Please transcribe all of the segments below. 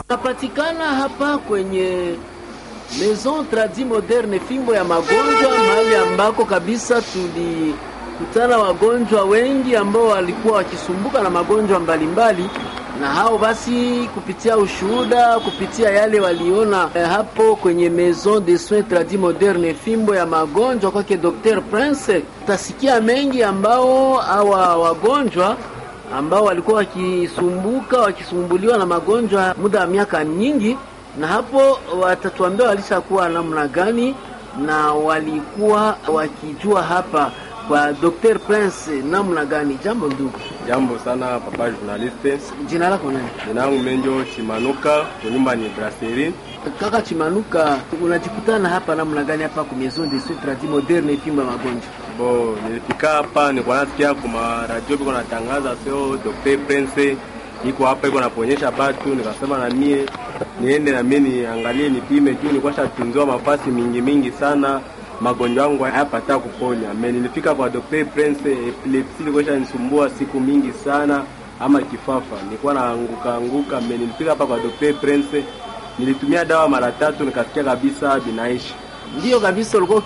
Napatikana hapa kwenye Maison Tradi Moderne, fimbo ya magonjwa, mahali ambako kabisa tulikutana wagonjwa wengi ambao walikuwa wakisumbuka na magonjwa mbalimbali na hao basi, kupitia ushuhuda, kupitia yale waliona eh, hapo kwenye Maison de Soins Tradi Moderne, fimbo ya magonjwa kwake Dr. Prince, utasikia mengi ambao hawa wagonjwa ambao walikuwa wakisumbuka wakisumbuliwa na magonjwa muda wa miaka nyingi, na hapo watatuambia walishakuwa namna gani na walikuwa wakijua hapa kwa Dr. Prince namna gani. Jambo ndugu. Jambo sana papa journaliste. Jina lako nani? Jina langu Menjo Chimanuka, kunyumba ni Brasserie. Kaka Chimanuka, unajikutana hapa namna gani hapa kwa Maison de Soins Tradi Moderne, fimbo ya magonjwa? Bo, nilifika hapa nilikuwa nasikia kwa radio biko natangaza sio Dr. Prince iko hapa iko naponyesha batu, nikasema na mie niende na mie niangalie nipime juu nilikuwa shatunziwa mafasi mingi mingi sana magonjwa yangu hayapata kuponya. Me nilifika kwa Dr. Prince, epilepsi ilikuwa shanisumbua siku mingi sana, ama kifafa nilikuwa naanguka anguka. Me nilifika hapa kwa Dr. Prince, nilitumia dawa mara tatu, nikasikia kabisa binaishi. Ndiyo kabisa, ulikuwa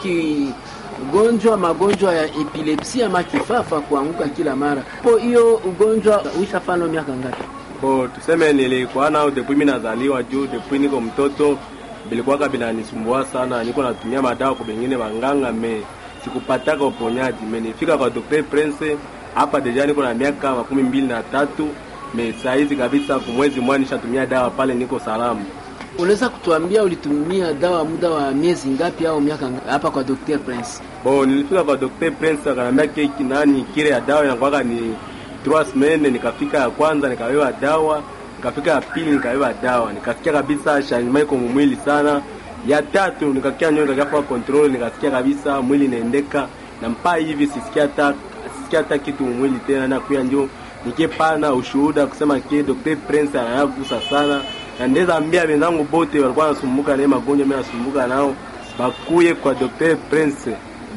ukigonjwa magonjwa ya epilepsi ama kifafa, kuanguka kila mara. Po hiyo ugonjwa uishafano miaka ngapi? Bo, tuseme nilikuwa nao depuis mimi nazaliwa, juu depuis niko mtoto bilikuwaka binanisumbua sana, niko natumia madawa kwa bengine wanganga, me sikupataka uponyaji. Me nifika kwa Dr. Prince hapa deja niko na miaka makumi mbili na tatu me saizi kabisa, kumwezi mmoja nishatumia dawa pale, niko salama. Unaweza kutuambia ulitumia dawa muda wa miezi ngapi au miaka ngapi hapa kwa Dr. Prince? Bo, nilifika kwa Dr. Prince akanambia keki nani kile ya dawa inakuwaka ni trois semaines. Nikafika ya kwanza nikawewa dawa nikafika ya pili nikawewa dawa, nikasikia kabisa changement iko mwili sana. Ya tatu nikakia nyoka nikafa control, nikasikia kabisa mwili inaendeka na mpaa hivi sisikia hata sisikia hata kitu mwili tena, na kuya ndio nikipana ushuhuda kusema ke Dr. Prince anayagusa sana, na ndeza ambia wenzangu bote walikuwa nasumbuka na magonjwa mimi nasumbuka nao bakuye kwa Dr. Prince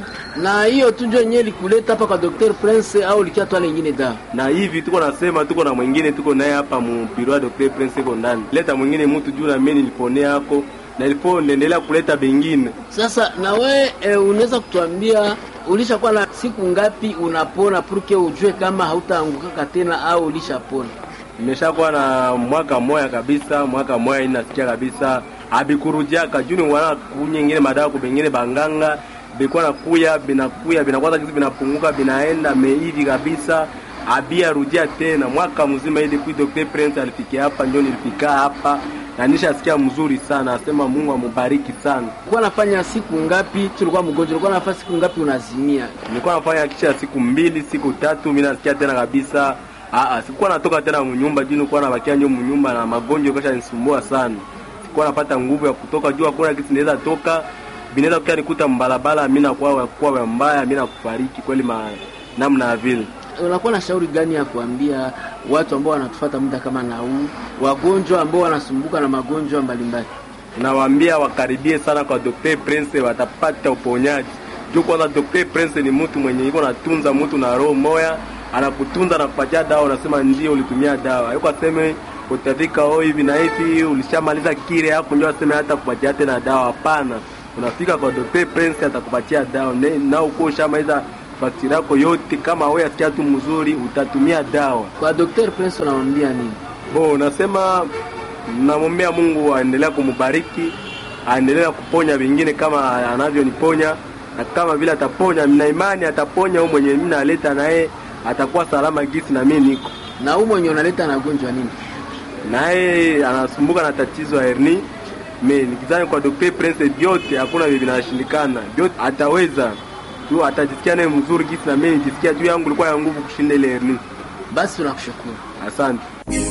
Na hiyo tu ndio yenyewe likuleta hapa kwa Dr. Prince au likia twala nyingine dawa? na hivi tuko nasema, tuko na mwingine tuko naye hapa mu biro ya Dr. Prince iko ndani, leta mwingine mtu juu na mimi niliponea yako na ilipo naendelea kuleta bengine. Sasa na we e, unaweza kutuambia ulishakuwa na siku ngapi unapona purke ujue kama hautaangukaka tena au ulishapona? Nimeshakuwa na mwaka moya kabisa, mwaka moya inasikia kabisa abikurudiaka juu ni wana kunyingine madawa kubengine banganga bikuwa nakuya binakuya binakwaza kizi binapunguka binaenda meivi kabisa abia rudia tena mwaka mzima ili kui Dr. Prince alifikia hapa, ndio nilifika hapa na nishasikia mzuri sana, asema Mungu amubariki sana. Ulikuwa nafanya siku ngapi tulikuwa mgonjwa? Ulikuwa nafanya siku ngapi unazimia? Nilikuwa nafanya kisha siku mbili siku tatu, mimi nasikia tena kabisa. Aa, sikuwa natoka tena mnyumba juu nilikuwa nabakia nyo mnyumba na magonjwa kasha nisumbua sana. Sikuwa napata nguvu ya kutoka juu, hakuna kitu naweza toka binaweza kukia nikuta mbalabala, mimi nakuwa kuwa mbaya, mimi nakufariki kweli ma namna ya vile. Unakuwa na shauri gani ya kuambia watu ambao wanatufuata muda kama na huu, wagonjwa ambao wanasumbuka na magonjwa mbalimbali? Nawaambia wakaribie sana kwa Dr. Prince, watapata uponyaji. Juu kwanza Dr. Prince ni mtu mwenye iko natunza mtu na roho moya, anakutunza na kupatia dawa, unasema ndio ulitumia dawa. Hayuko aseme utafika oh hivi na hivi ulishamaliza kile hapo ndio aseme hata kupatia tena dawa. Hapana, unafika kwa Dr. Prince atakupatia dawa Ne- na uko ushamaliza faktiri yako yote. Kama wewe asikia tu mzuri, utatumia dawa. Kwa Dr. Prince unamwambia nini? Bo, nasema namwombea Mungu aendelea kumubariki, aendelea kuponya wengine kama anavyoniponya, na kama vile ataponya, na imani ataponya huyo mwenye mimi naleta naye atakuwa salama gisi na mimi niko Na huu mwenye unaleta na gonjwa nini? naye, anasumbuka na tatizo ya hernia. Me nikizani kwa Dr. Prince vyote hakuna vile vinashindikana, vyote ataweza tu, atajisikia naye mzuri gisi na mimi nijisikia juu yangu ilikuwa ya nguvu kushinda ile hernia. Basi tunakushukuru. Asante.